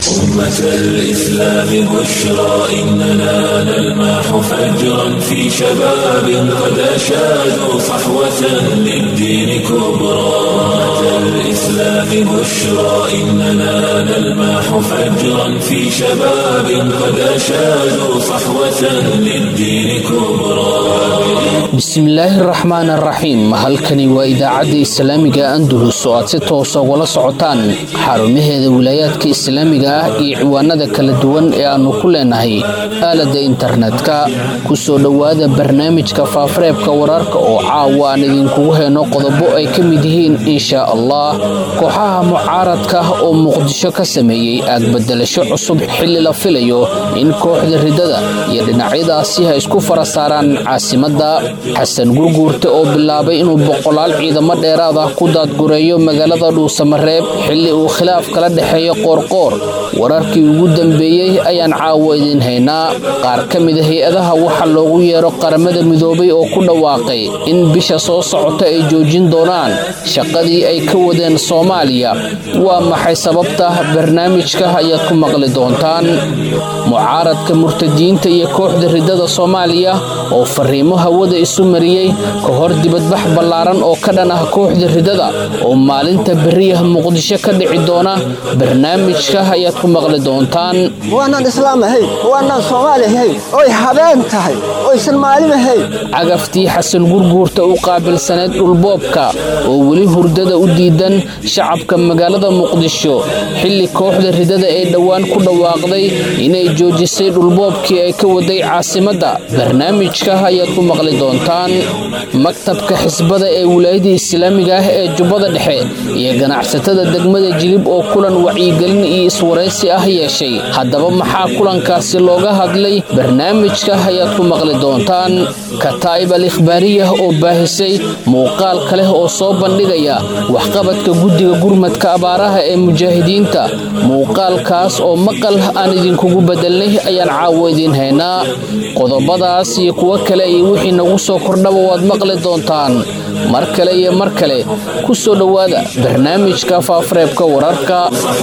أمة الإسلام بشرى إننا نلمح فجرا في شباب قد أشادوا صحوة للدين كبرى أمة الإسلام بشرى إننا نلمح فجرا في شباب قد أشادوا صحوة للدين كبرى bismillaahi raxmaan araxiim halkani waa idaacadda islaamiga andalus oo aad si toosa ugala socotaan xarumaheeda wilaayaadka islaamiga ah iyo ciwaanada kala duwan ee aannu ku leenahay aaladda internetka ku soo dhowaada barnaamijka faafareebka wararka oo caawa aan idinkugu heyno qodobo ay ka mid yihiin inshaa allah kooxaha mucaaradka oo muqdisho ka sameeyey aagbedelasho cusub xilli la filayo in kooxda ridada iyo dhinacyadaasi ha isku fara saaraan caasimadda xasan gurguurte oo bilaabay inuu boqolaal ciidamo dheeraad ah ku daadgureeyo magaalada dhuusamareeb xilli uu khilaaf kala dhexeeyo qoorqoor wararkii ugu dambeeyey ayaan caawo idiin haynaa qaar ka mida hay-adaha waxa loogu yeero qaramada midoobay oo ku dhawaaqay in bisha soo socota ay joojin doonaan shaqadii ay ka wadeen soomaaliya waa maxay sababta barnaamijka ayaad ku maqli doontaan mucaaradka murtadiinta iyo kooxda ridada soomaaliya oo fariimo hawada isu mariyey ka hor dibadbax ballaaran oo ka dhan ah kooxda ridada oo maalinta beriyaha muqdisho ka dhici doona barnaamijka ayaad ku maqli doontaan waanaan islaam ahayn waanaan soomaali ahayn oy habeen tahay oysan maalin ahayn cagaftii xasan gurguurta u qaabilsaneyd dhulboobka oo weli hurdada u diidan shacabka magaalada muqdisho xilli kooxda ridada ee dhowaan ku dhawaaqday inay joojisay dhulboobkii ay ka waday caasimadda barnaamijka ayaad ku maqli doontaan maktabka xisbada ee wilaayada islaamiga ah ee jubbada dhexe iyo ganacsatada degmada jilib oo kulan wacyigelin iyo iswaraysi ah yeeshay haddaba maxaa kulankaasi looga hadlay barnaamijka ayaad ku maqli doontaan kataa'ib al ikhbaariyah oo baahisay muuqaal kaleh oo soo bandhigaya waxqabadka guddiga gurmadka abaaraha ee mujaahidiinta muuqaalkaas oo maqal aan idinkugu bedelnay ayaan caawo idiin haynaa qodobadaas iyo kuwo kale iyo wixii nagu soo kordhaba waad maqli doontaan mar kale iyo mar kale ku soo dhowaada barnaamijka faafareebka wararka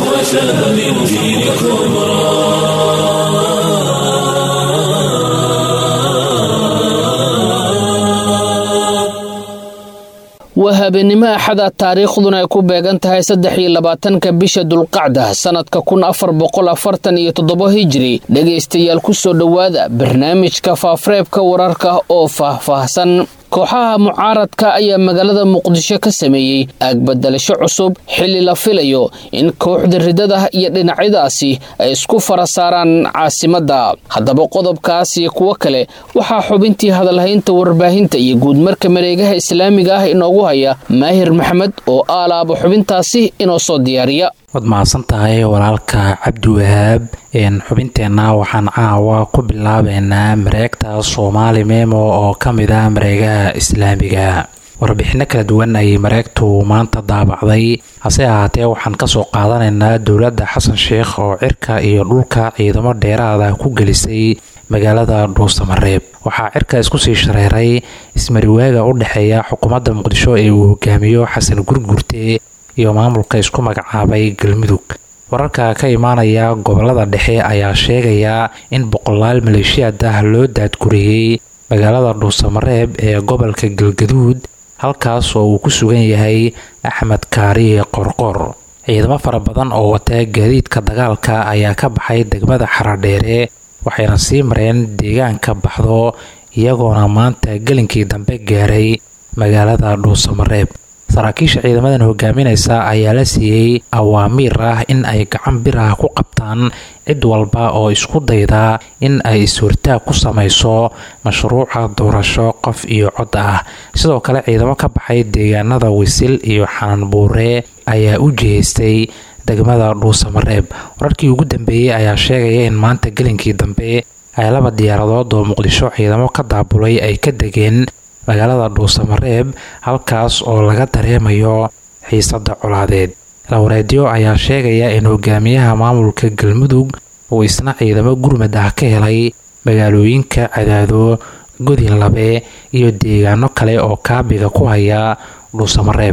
waa habeenimo axada taariikhduna ay ku beegan tahay saddex iyo labaatanka bisha dulqacda sannadka kun afar boqol afartan iyo toddobo hijiri dhegaystayaal ku soo dhowaada barnaamijka faafareebka wararka oo faahfaahsan kooxaha mucaaradka ayaa magaalada muqdisho ka sameeyey aagbedelasho cusub xilli la filayo in kooxda ridada iyo dhinacyadaasi ay isku fara saaraan caasimadda haddaba qodobkaas iyo kuwo kale waxaa xubintii hadalhaynta warbaahinta iyo guudmarka mareegaha islaamiga ah inoogu haya maahir maxamed oo aalaaba xubintaasi inoo soo diyaariya waad mahadsan tahay walaalka cabdiwahaab xubinteenna waxaan caawa ku bilaabeynaa mareegta soomaali memo oo ka mid ah mareegaha islaamiga warbixinno kala duwan ayay mareegtu maanta daabacday hase ahaatee waxaan kasoo qaadanaynaa dowladda xasan sheikh oo cirka iyo dhulka ciidamo dheeraada ku gelisay magaalada dhuusamareeb waxaa cirka isku sii shareeray ismariwaaga u dhexeeya xukuumadda muqdisho ee uu hogaamiyo xasan gurgurte iyo maamulka isku magacaabay galmudug wararka ka imaanaya gobolada dhexe ayaa sheegaya in boqolaal maleeshiyaad ah loo daadguriyey magaalada dhuusamareeb ee gobolka galgaduud halkaas oo uu ku sugan yahay axmed kaariye qorqor ciidamo fara badan oo wata gaadiidka dagaalka ayaa ka baxay degmada xaradheere waxayna sii mareen deegaanka baxdo iyagoona maanta gelinkii dambe gaaray magaalada dhuusamareeb saraakiisha ciidamadan hogaaminaysa ayaa la siiyey awaamiir ah in ay gacan bir ah ku qabtaan cid walba oo isku dayda in ay is-hortaag ku samayso mashruuca doorasho qof iyo cod ah sidoo kale ciidamo ka baxay deegaanada wisil iyo xananbuure ayaa u jihaystay degmada dhuusamareeb wararkii ugu dambeeyey ayaa sheegaya in maanta gelinkii dambe ay laba diyaaradood oo muqdisho ciidamo ka daabulay ay ka degeen magaalada dhuusamareeb halkaas oo laga dareemayo xiisada colaadeed lawareedyo ayaa sheegaya in hogaamiyaha maamulka galmudug uu isna ciidamo gurmad ah ka helay magaalooyinka cadaado godin labe iyo deegaano kale oo kaabiga ku haya dhuusamareeb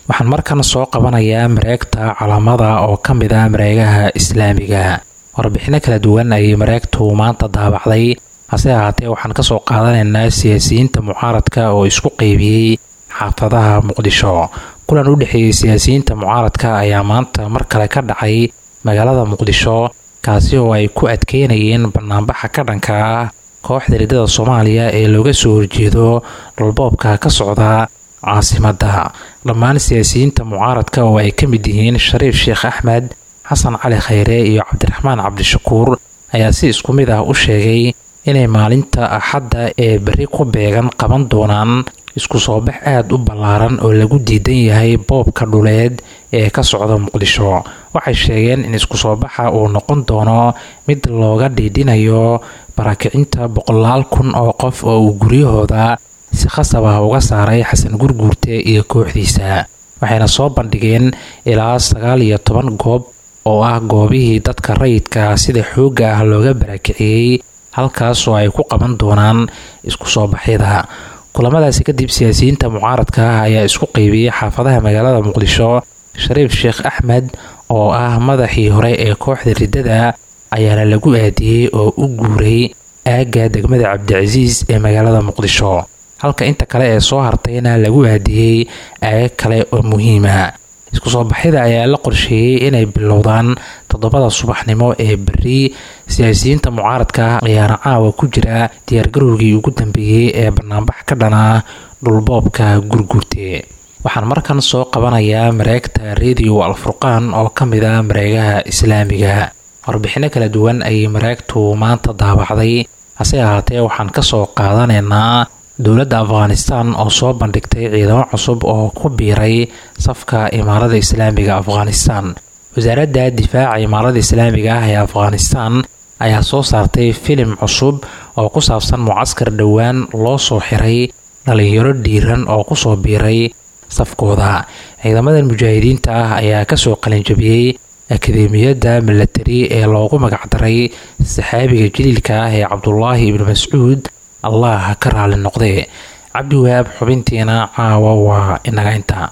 waxaan markan soo qabanayaa mareegta calaamada oo ka mid ah mareegaha islaamiga warbixino kala duwan ayay mareegtu maanta daabacday hase ahaatee waxaan kasoo qaadanaynaa siyaasiyiinta mucaaradka oo isku qeybiyey xaafadaha muqdisho kulan u dhexeeyey siyaasiyiinta mucaaradka ayaa maanta mar kale ka dhacay magaalada muqdisho kaasi oo ay ku adkeynayeen banaanbaxa ka dhanka ah kooxda riddada soomaaliya ee looga soo horjeedo dhulboobka ka socda caasimadda dhammaan siyaasiyiinta mucaaradka oo ay ka mid yihiin shariif sheekh axmed xasan cali khayre iyo cabdiraxmaan cabdishakuur ayaa si isku mid ah u sheegay inay maalinta axadda ee berri ku beegan qaban doonaan isku soo bax aada u ballaaran oo lagu diidan yahay boobka dhuleed ee ka socda muqdisho waxay sheegeen in isku soo baxa uu noqon doono mid looga dhiidhinayo barakicinta boqolaal kun oo qof oo uu guryahooda si khasab ah uga saaray xasan gurguurte iyo kooxdiisa waxayna soo bandhigeen ilaa sagaal iyo toban goob oo ah goobihii dadka rayidka sida xoogga ah looga barakiciyey halkaas oo ay ku qaban doonaan isku soo baxyada kulamadaasi kadib siyaasiyiinta mucaaradka ah ayaa isku qeybiyey xaafadaha magaalada muqdisho shariif sheekh axmed oo ah madaxii hore ee kooxda riddada ayaana lagu aadiyey oo u guuray aagga degmada cabdicasiis ee magaalada muqdisho halka inta kale ee soo hartayna lagu aadiyey aagag kale oo muhiima isku soo baxyada ayaa la qorsheeyey inay bilowdaan toddobada subaxnimo ee berri siyaasiyiinta mucaaradka ah ayaana caawa ku jira diyaargarowgii ugu dambeeyey ee banaanbax ka dhana dhulboobka gurguurte waxaan markan soo qabanayaa mareegta radio alfurqaan oo ka mid ah mareegaha islaamiga warbixino kala duwan ayay mareegtu maanta daabacday hase ahaatee waxaan kasoo qaadanaynaa dowladda afghanistan oo soo bandhigtay ciidamo cusub oo ku biiray safka imaarada islaamiga afghanistan wasaaradda difaaca imaarada islaamiga ah ee afghanistan ayaa soo saartay filim cusub oo ku saabsan mucaskar dhowaan loo soo xiray dhalinyaro dhiiran oo kusoo biiray safkooda ciidamadan mujaahidiinta ah ayaa kasoo qalinjabiyey akademiyadda milatari ee loogu magacdaray saxaabiga jaliilka ah ee cabdulaahi ibnu mascuud allah ka raali noqdee cabdiwahaab xubintiina caawa waa inaga inta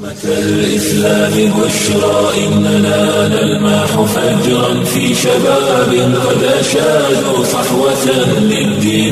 الإسلام بشرى إننا نلمح فجرا في شباب قد أشادوا صحوة للدين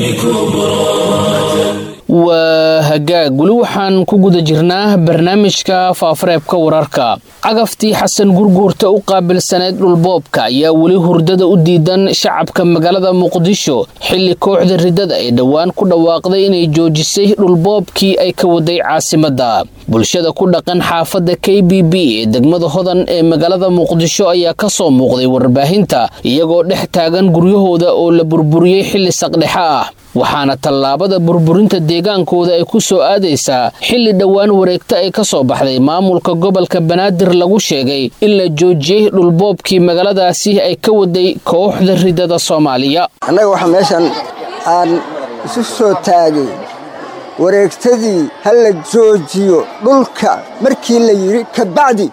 كبرى waa hagaag weli waxaan ku guda jirnaa barnaamijka faafareebka wararka cagaftii xasan gurguurta u qaabilsaneyd dhulboobka ayaa weli hurdada u diidan shacabka magaalada muqdisho xilli kooxda riddada ay dhowaan ku dhawaaqday inay joojisay dhulboobkii ay ka waday caasimadda bulshada ku dhaqan xaafadda k b b ee degmada hodan ee magaalada muqdisho ayaa ka soo muuqday warbaahinta iyagoo dhex taagan guryahooda oo la burburiyey xilli saqdhexa ah waxaana tallaabada burburinta deegaankooda ay ku soo aadaysaa xilli dhowaan wareegta ay ka soo baxday maamulka gobolka banaadir lagu sheegay in la joojiyey dhulboobkii magaaladaasi ay ka waday kooxda riddada soomaaliya annaga waxaa meeshan aan isu soo taagay wareegtadii ha la joojiyo dhulka markii la yidhi kabacdi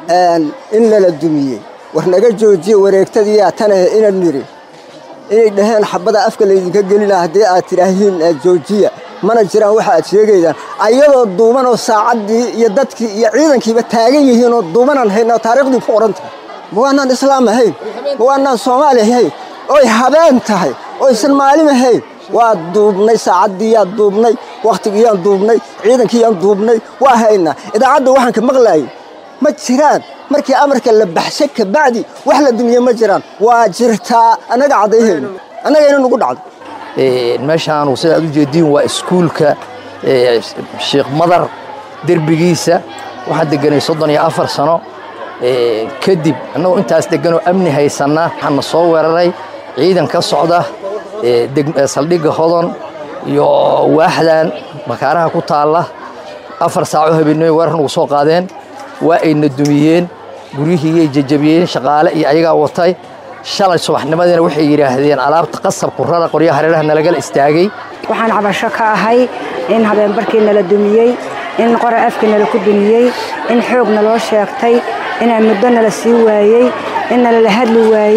in lala dumiyey war naga joojiya wareegtadiiyaa tanahe inan nidhi inay dhaheen xabada afka laydinka gelina haddii aad tidhaahiin joojiya mana jiraan waxa aad sheegaydaan ayadoo duumanoo saacaddii iyo dadkii iyo ciidankiiba taagan yihiinoo duumanaan haynoo taariikhdii ku qoran tahay ma waanaan islaam ahayn ma waanaan soomaali ahayn oy habeen tahay oysan maalin ahayn waa duubnay saacaddiiyaan duubnay wakhtigiiyaan duubnay ciidankiiyaan duubnay waa haynaa idaacadda waxaan ka maqlaayay ma jiraan markii amarka la baxshay kabacdi wax la dumiye ma jiraan waa jirtaa annaga caddayhayno annagayna nugu dhacdo meeshaanu sidaad u jeediin waa iskuulka sheekh madar derbigiisa waxaan deganay soddon iyo afar sano kadib annagoo intaas deganoo amni haysanna waxaana soo weeraray ciidan ka socda saldhigga hodon iyo waaxdan makaaraha ku taalla afar saaco habeenimo weerar nagu soo qaadeen waa ayna dumiyeen guryihiiyay jajabiyeen shaqaale iyo ayagaa watay shalay subaxnimadiina waxay yidhaahdeen alaabta qasabku rara qoryaha hareeraha nalagala istaagay waxaan cabasho ka ahay in habeenbarkii nala dumiyey in qora afkii nala ku dumiyey in xoog naloo sheegtay inaan muddo nala sii waayey in nalala hadli waayey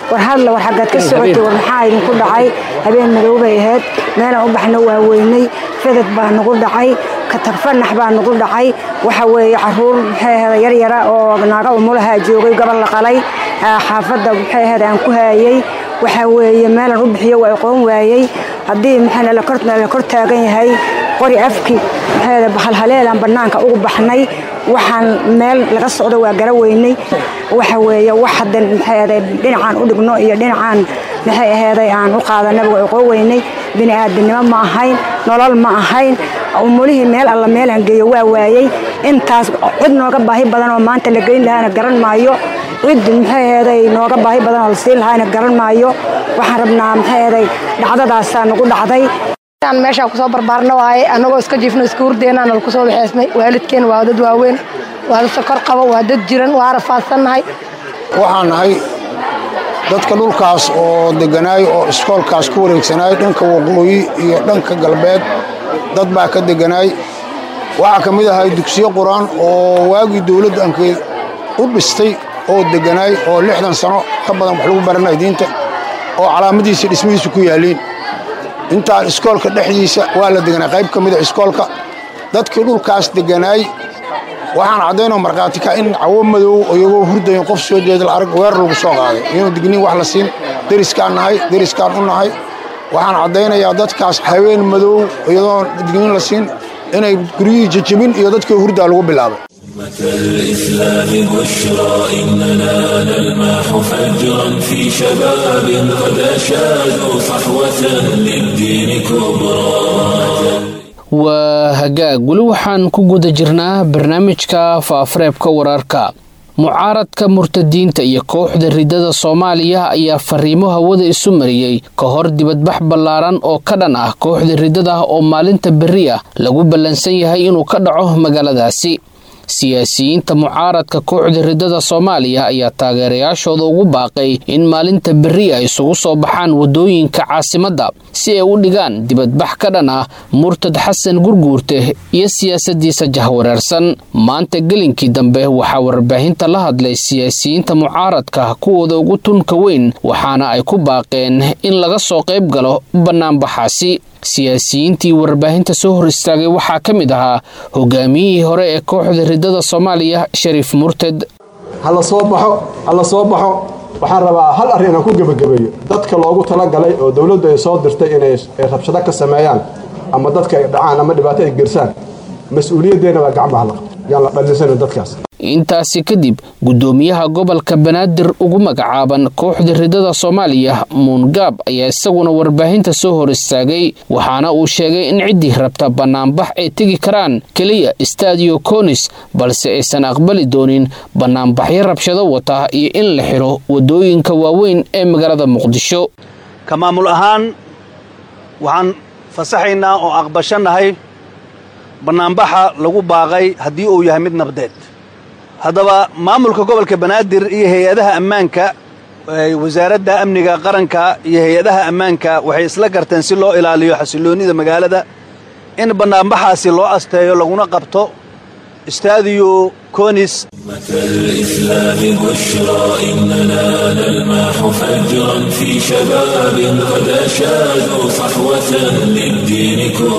war hadla war xaggaad ka socotay war maxaa idinku dhacay habeen madow bay ahayd meelaan u baxna waa weynay fedad baa nagu dhacay katagfanax baa nagu dhacay waxa weeye caruur maxay ahayd yaryara oo naaga umulaha joogay gobol la qalay xaafadda maxay ahayd aan ku haayay waxa weeye meelaan u bixiyo waa aqoon waayey haddii maxaa nala kor taagan yahay qori afki maxay bahalhaleelaan bannaanka ugu baxnay waxaan meel laga socdo waa gara weynay waxa weeye wax haddan maxay ahayd dhinacaan u dhigno iyo dhinacaan maxay aheeday aan u qaadanaba waa aqoon weynay bini aadamnimo ma ahayn nolol ma ahayn umulihii meel alla meelaan geeyo waa waayey intaas cid nooga baahi badan oo maanta la geyn lahaana garan maayo cid maxay aheeday nooga baahi badan oo la siin lahaana garan maayo waxaan rabnaa maxay aheeday dhacdadaasaa nagu dhacday meeshaan kusoo barbaarna waaye annagoo iska jiifno iska hurdeenaa nala kusoo waxeysnay waalidkeen waa dad waaweyn waa dad sokor qabo waa dad jiran waa rafaadsannahay waxaan nahay dadka dhulkaas oo deganaay oo iskoolkaas ku wareegsanaay dhanka waqooyi iyo dhanka galbeed dad baa ka deganaay waxaa ka mid ahay dugsiyo qur-aan oo waagii dowladda ankeed u dhistay oo deganaay oo lixdan sano ka badan wax lagu baranay diinta oo calaamadiisa dhismihiisu ku yaalliin intaan iskoolka dhexdiisa waa la deganay qayb ka mida iskoolka dadkii dhulkaas deganaay waxaan caddaynoo markhaati ka in cawo madow iyagoo hurdayn qof soo jeeda la arag weer lagu soo qaaday iyanu digniin wax la siin deriskaan nahay deriskaan u nahay waxaan caddaynayaa dadkaas haween madow iyadoo digniin la siin inay guryihii jejebin iyo dadkii hurdaa lagu bilaabay الإسلام بشرى إننا نلمح فجرا في شباب قد أشادوا صحوة للدين كبرى waa hagaag weli waxaan ku guda jirnaa barnaamijka faafareebka wararka mucaaradka murtadiinta iyo kooxda ridada soomaaliya ayaa fariimo hawada isu mariyey ka hor dibadbax ballaaran oo ka dhan ah kooxda ridada oo maalinta berri ah lagu ballansan yahay inuu ka dhaco magaaladaasi siyaasiyiinta mucaaradka kooxda ridada soomaaliya ayaa taageerayaashooda ugu baaqay in maalinta berri ay isugu soo baxaan waddooyinka caasimadda si ay u dhigaan dibadbax ka dhan ah murtad xasan gurguurte iyo siyaasaddiisa jahwareersan maanta gelinkii dambe waxaa warbaahinta la hadlay siyaasiyiinta mucaaradka kuwooda ugu tunka weyn waxaana ay ku baaqeen in laga soo qayb galo bannaanbaxaasi siyaasiyiintii warbaahinta soo hor istaagay waxaa ka mid ahaa hogaamiyihii hore ee kooxda ridada soomaaliya shariif murted hala soo baxo hala soo baxo waxaan rabaa hal arrin inaan ku gebagabeeyo dadka loogu talagalay oo dowladdu ay soo dirtay inay rabshado ka sameeyaan ama dadka ay dhacaan ama dhibaato ay gersaan mas-uuliyaddeena baa gacmaha la qabta yaan la dhallisanin dadkaas intaasi kadib guddoomiyaha gobolka banaadir ugu magacaaban kooxda ridada soomaaliya muungaab ayaa isaguna warbaahinta soo hor istaagay waxaana uu sheegay in ciddii rabta bannaanbax ay tegi karaan keliya stadio konis balse aysan aqbali doonin bannaanbaxyo rabshado wata iyo in la xidho waddooyinka waaweyn ee magaalada muqdisho ka maamul ahaan waxaan fasaxaynaa oo aqbashannahay bannaanbaxa lagu baaqay haddii uu yahay mid nabdeed haddaba maamulka gobolka banaadir iyo hay-adaha ammaanka wasaaradda amniga qaranka iyo hay-adaha ammaanka waxay isla garteen si loo ilaaliyo xasilloonnida magaalada in bannaanbaxaasi loo asteeyo laguna qabto استاديو كونيس الإسلام بشرى إننا نلمح فجرا في شباب قد أشادوا صحوة للدين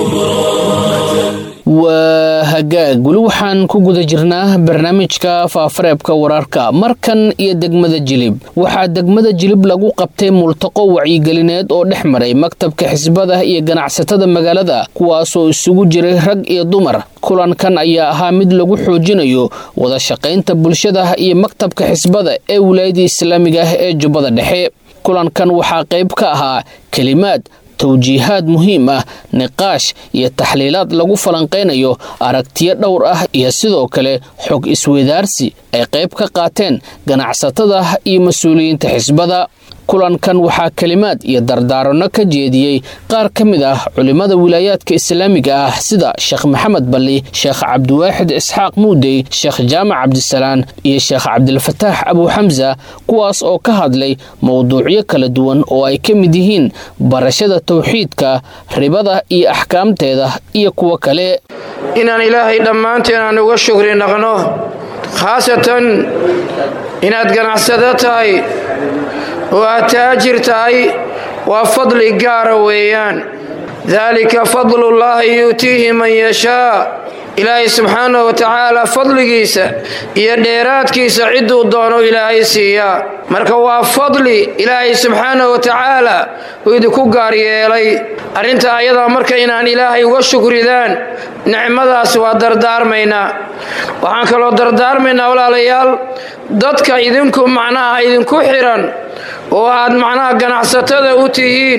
كبرى waa hagaag weli waxaan ku guda jirnaa barnaamijka faafareebka wararka markan iyo degmada jilib waxaa degmada jilib lagu qabtay multaqo wacyigelineed oo dhex maray maktabka xisbada iyo ganacsatada magaalada kuwaasoo isugu jiray rag iyo dumar kulankan ayaa ahaa mid lagu xoojinayo wada shaqaynta bulshada iyo maktabka xisbada ee wilaayada islaamiga ah ee jubbada dhexe kulankan waxaa qayb ka ahaa kelimaad tawjiihaad muhiim ah niqaash iyo taxliilaad lagu falanqaynayo aragtiyo dhowr ah iyo sidoo kale xog isweydaarsi ay qayb ka qaateen ganacsatada iyo mas-uuliyiinta xisbada kulankan waxaa kelimaad iyo dardaaranno ka jeediyey qaar ka mid ah culimmada wilaayaadka islaamiga ah sida sheekh maxamed balli sheekh cabdiwaaxid isxaaq muudey sheekh jaamac cabdisalaan iyo sheekh cabdilfataax abuuxamsa kuwaas oo ka hadlay mowduucyo kala duwan oo ay ka mid yihiin barashada tawxiidka ribada iyo axkaamteeda iyo kuwo kale inaan ilaahay dhammaanteen aan uga shukri naqno khaasatan inaad ganacsado tahay oo aad taajir tahay waa fadli gaara weeyaan daalika fadlullaahi yu'tiihi man yashaa ilaahay subxaanahu wa tacaala fadligiisa iyo dheeraadkiisa cidduu doono ilaahay siiyaa marka waa fadli ilaahay subxaanahu wa tacaala uu idinku gaar yeelay arrintaa ayadaa marka inaan ilaahay uga shukridaan nicmadaas waa dardaarmaynaa waxaan kaloo dardaarmaynaa walaalayaal dadka idinku macnaha idinku xiran oo aad macnaha ganacsatada u tihiin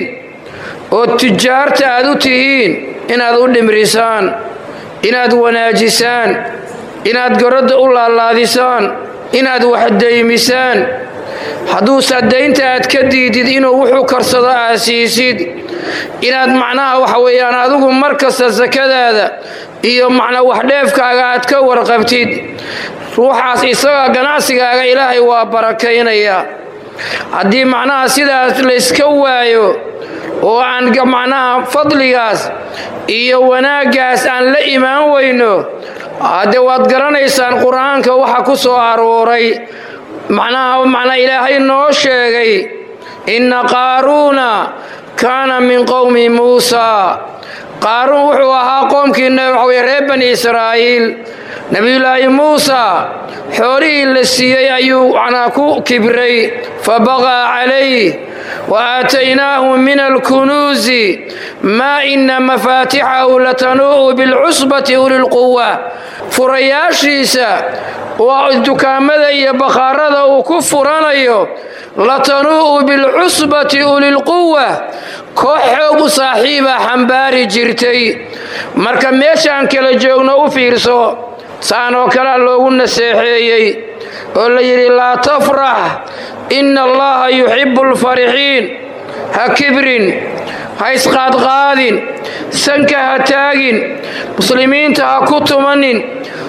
oo tujaarta aad u tihiin inaad u dhimrisaan inaad wanaajisaan inaad goradda u laalaadisaan inaad waxdaymisaan hadduusa daynta aad ka diidid inuu wuxuu karsado aad siisid inaad macnaha waxa weeyaan adigu mar kasta sakadaada iyo macnaa waxdheefkaaga aad ka warqabtid ruuxaas isaga ganacsigaaga ilaahay waa barakaynayaa haddii macnaha sidaas layska waayo oo aan macnaha fadligaas iyo wanaaggaas aan la imaan weyno haddee waad garanaysaan qur-aanka waxa ku soo arooray macnaha macnaa ilaahay noo sheegay inna qaaruuna kaana min qowmi muusaa qaaruun wuxuu ahaa qoomkiina waxa weye reer bani israa'iil nebiyullaahi muusa xoolihii la siiyey ayuu macnaa ku kibray fabaqaa calayh wa aataynaahu min alkunuusi maa ina mafaatixahu latanuu'u bilcusbati ulilquwa furayaashiisa waa dukaamada iyo bakhaarada uu ku furanayo latanuu'u bilcusbati ulilquwa koox xoog u saaxiiba xambaari jirtay marka meeshaan kala joogno u fiirso saan oo kalea loogu naseexeeyey oo la yidhi laa tafrax inna allaha yuxibbu alfarixiin ha kibrin ha isqaadqaadin sanka ha taagin muslimiinta ha ku tumanin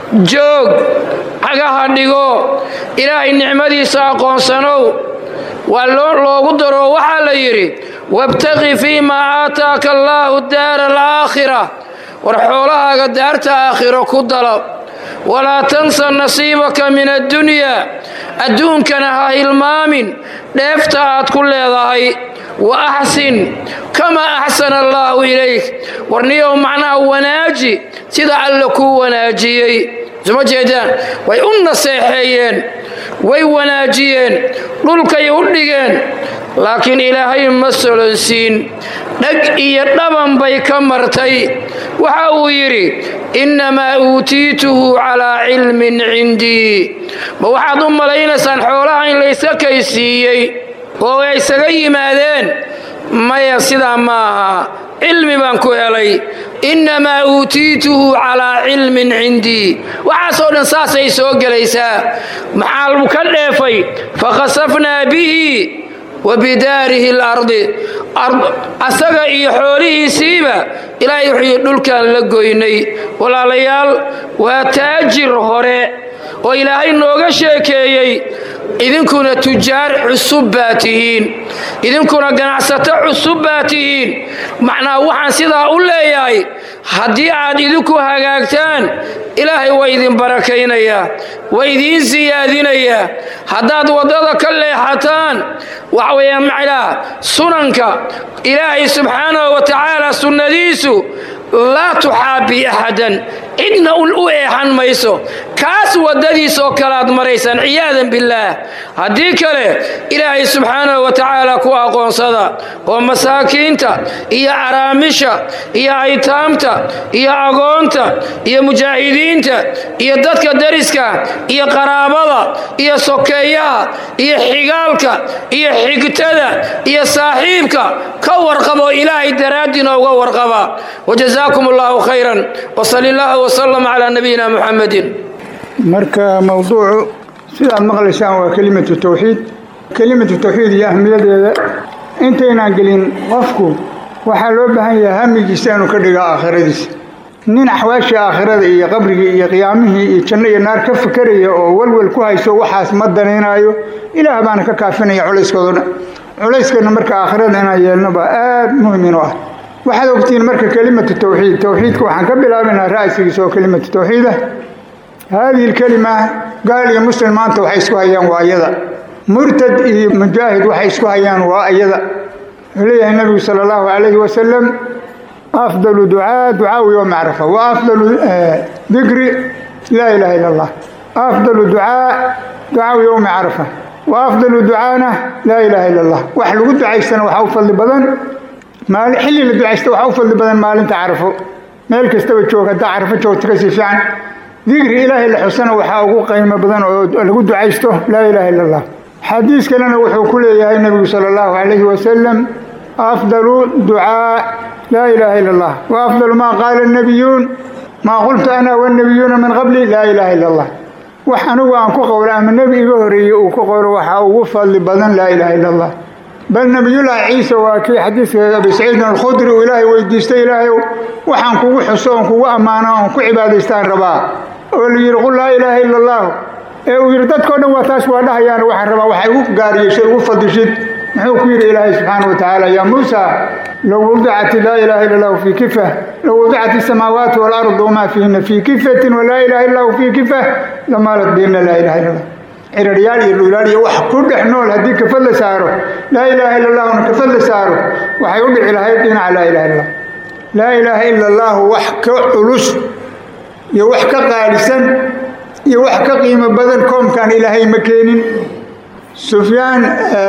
joog cagaha dhigo ilaahay nicmadiisa aqoonsanow waa loogu daro waxaa la yidhi wabtaqi fii maa aataaka allaahu daara alaakhira war xoolahaaga daarta aakhiro ku dalab walaa tansa nasiibaka min addunyaa adduunkana ha hilmaamin dheefta aad ku leedahay wa axsin kamaa axsana allaahu ilayk warniyow macnaha wanaaji sida alle kuu wanaajiyey suma jeedaan way u naseexeeyeen way wanaajiyeen dhulkay u dhigeen laakiin ilaahay ma solonsiin dhag iyo dhaban bay ka martay waxa uu yidhi innamaa uutiituhu calaa cilmin cindii ma waxaad u malaynaysaan xoolaha in layska kaysiiyey oo ay isaga yimaadeen maya sidaa ma aha cilmi baan ku helay innamaa uutiituhu calaa cilmin cindii waxaasoo dhan saasay soo gelaysaa maxaa ka dheefay fakhasafnaa bihi wa bidaarihi alardi asaga iyo xoolihiisiiba ilaahay wuxuu dhulkan la goynay walaalayaal waa taajir hore oo ilaahay nooga sheekeeyey idinkuna tujaar cusub baa tihiin idinkuna ganacsato cusub baa tihiin macnaa waxaan sidaa u leeyahay haddii aad idinku hagaagtaan ilaahay waa idin barakaynayaa waa idiin siyaadinayaa haddaad waddada ka leexataan waxa weeyaan macnaa sunanka ilaahay subxaanahu wa tacaala sunnadiisu laa tuxaabii axadan cidna u eexan mayso kaas waddadiis oo kale aad maraysaan ciyaadan billaah haddii kale ilaahay subxaanahu wa tacaala ku aqoonsada oo masaakiinta iyo caraamisha iyo aytaamta iyo agoonta iyo mujaahidiinta iyo dadka dariska iyo qaraabada iyo sokeeyaha iyo xigaalka iyo xigtada iyo saaxiibka ka warqabo ilaahay daraaddiina uga warqaba wajazaakum allahu khayran wasali allahu wasalam calaa nabiyina muxamedin marka mowduucu sidaad maqlaysaan waa kelimatu tawxiid kelimatu tawxiid iyo ahmiyadeeda intaynaan gelin qofku waxaa loo baahan yahay hamigiisa inuu ka dhigo aakhiradiisa nin axwaashii aakhirada iyo qabrigii iyo qiyaamihii iyo janno iyo naar ka fikeraya oo welwel ku hayso waxaas ma danaynaayo ilaah baana ka kaafinaya culayskoodo dhan culayskana marka aakhirada inaan yeelno baa aad muhim inu ah waxaad ogtihiin marka kelimatu tawxiid tawxiidka waxaan ka bilaabaynaa ra'sigiisa oo kelimatu tawxiid ah haadihi lkelima gaal iyo muslim maanta waxay isku hayaan waa iyada murtad iyo mujaahid waxay isku hayaan waa iyada wuxuu leeyahay nabigu sala allahu calayhi wasalam afdalu ducaa ducaawi yowma carafa wa afdalu dikri laa ilaha illa allah afdalu ducaa ducaawi yowma carafa wa afdalu ducaana laa ilaha illa allah wax lagu ducaystana waxaa u fadli badan maali xilli la ducaysta waxaa u fadli badan maalinta carafo meel kastaba joog haddaa carafo joogta kasii fiican dikri ilaahay la xusana waxaa ugu qiimo badan oo lagu ducaysto laa ilaha illa allah xadiis kalena wuxuu ku leeyahay nebigu sala allahu calayhi wasalam afdalu ducaa laa ilaha illa allah wa afdalu maa qaala annabiyuun maa qultu ana wannabiyuuna min qabli laa ilaha illa allah wax anigu aan ku qowlo ama nebi iga horeeyey uu ku qowlo waxaa ugu fadli badan laa ilaha illa allah bal nabiyullaahi ciise waa kii xadiiska abi saciidin alkhudri uu ilaahay weydiistay ilaahayow waxaan kugu xuso oon kugu ammaano oon ku cibaadaystaan rabaa oo la yidhi qul laa ilaaha illa allah ee uu yidhi dadkao dhan waa taas waa dhahayaan waxaan rabaa waxay ugu gaariyeshay ugu fadishid muxuu ku yidhi ilaahay subxaana wa tacaala yaa muusa low wadicat laa ilaha illa allahu fii kifa low wadicat isamaawaati waalardu wamaa fiihina fii kifatin walaa ilaha illa allahu fii kifa lamaalat bihina laa ilaha illa allah ciraryaal iyo dhulaal iyo wax ku dhex nool haddii kafad la saaro laa ilaaha illa allahuna kafad la saaro waxay u dhici lahayd dhinaca laa ilaha illa laa ilaaha illa allahu wax ka culus iyo wax ka qaalisan iyo wax ka qiimo badan koomkaan ilaahay ma keenin sufyaan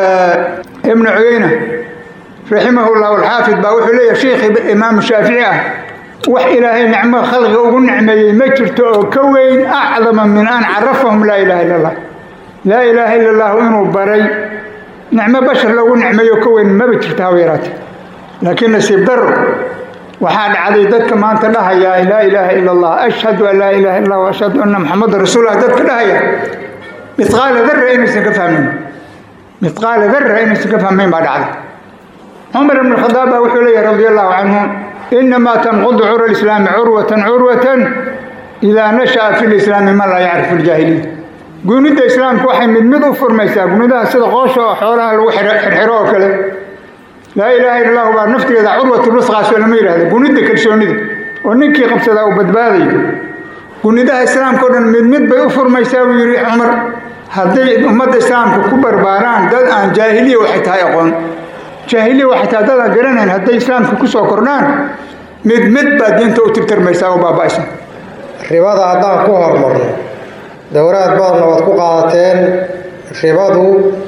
ibnu cuyeyna raximahu llahu alxaafid baa wuxuu leeyahay sheikh imaamu shaafici ah wax ilaahay nicmo khalqiga ugu nicmeeyey ma jirto oo ka weyn acdama min an carafahum laa ilaha illa allah laa ilaaha illa allahu inuu baray nicmo bashar lagu nicmeeyo ka weyn maba jirta haba yaraate laakiin nasiib daro waxaa dhacday dadka maanta dhahaya laa ilaaha ila allah ashhadu an laa ilaha illa allah ashhadu anna muxamadan rasuulullah dadka dhahaya midqaala darra inaysan ka fahmayn midqaala darra inaysan ka fahmayn baa dhacday cumar ibn khadaab baa wuxuu leeyahay radi allahu canhu inamaa tanqudu cura lislaami curwatan curwatan idaa nasha'a fi lislaami man laa yacrifu ljaahiliya gunida islaamka waxay mid mid u furmaysaa gunidaha sida qoosha oo xoolaha lagu xirxiro oo kale laa ilaaha illa allahu baa naftigeeda curwatulwusqaasoo lama yidhahda gunida kalsoonida oo ninkii qabsadaa uu badbaadayo gunidaha islaamka o dhan mid mid bay u furmaysaa buu yidhi cumar hadday ummadda islaamka ku barbaaraan dad aan jaahiliya waxay tahay aqoon jaahiliya waxay tahay dad aan garanayn hadday islaamka ku soo kordhaan mid mid baa diinta u tirtirmaysaa oo baaba'aysa ribada haddaan ku hormarno dowraad badanna waad ku qaadateen ribadu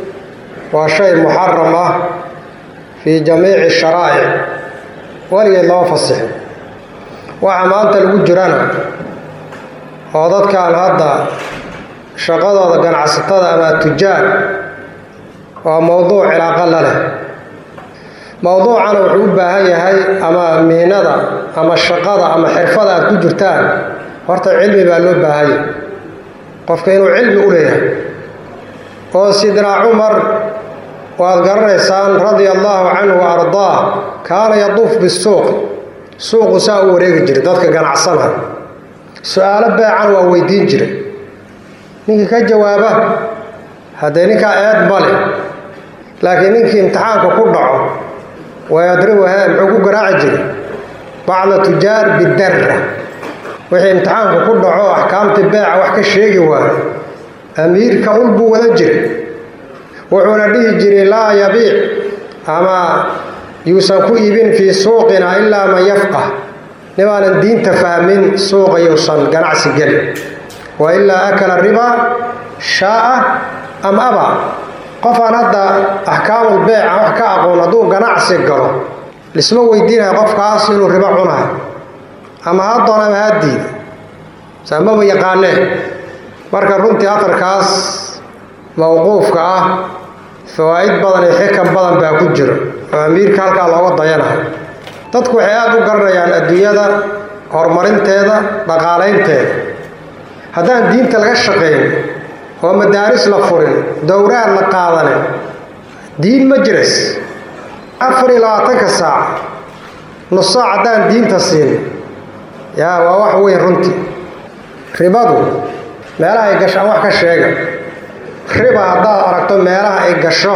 waa shay muxaram ah fii jamiici sharaa'ic weligeed lama fasixin waxa maanta lagu jirana oo dadkan hadda shaqadooda ganacsatada ama tujaar waa mowduuc cilaaqo la leh mowduucana wuxuu u baahan yahay ama mihnada ama shaqada ama xirfada aad ku jirtaan horta cilmi baa loo baahanya qofka inuu cilmi u leeyahay oo sidnaa cumar waad garanaysaan radia allaahu canhu wa ardaah kaana yaduuf bisuuq suuqu saa u wareegi jiray dadka ganacsanaya su-aalo beecan waa weydiin jiray ninkii ka jawaaba haddee ninkaa eed male laakiin ninkii imtixaanka ku dhaco wayadribuhe muxuu ku garaaci jiray bacda tujaar bidarra wixii imtixaanka ku dhaco axkaamtii beeca wax ka sheegi waayo amiirka ul buu wada jiray wuxuuna dhihi jiray laa yabiic ama yuusan ku iibin fii suuqina ilaa man yafqah nimaanan diinta fahmin suuqa yuusan ganacsi gelin wa ilaa akala ribaa shaaa am aba qofaan hadda axkaamul beeca wax ka aqoon hadduu ganacsi galo lisma weydiinaya qofkaas inuu ribo cunayo ama ha doon ama ha diida saamaba yaqaanee marka runtii atarkaas mawquufka ah fawaa'id badan iyo xikam badan baa ku jira oo amiirka halkaa looga dayanayo dadku waxay aada u garanayaan adduunyada horumarinteeda dhaqaalaynteeda haddaan diinta laga shaqayn oo madaaris la furin dowraad la qaadanin diin ma jiras afar iyo labaatanka saac nus saac haddaan diinta siin yaa waa wax weyn runtii ribadu meelaha ay gasho aan wax ka sheega riba haddaad aragto meelaha ay gasho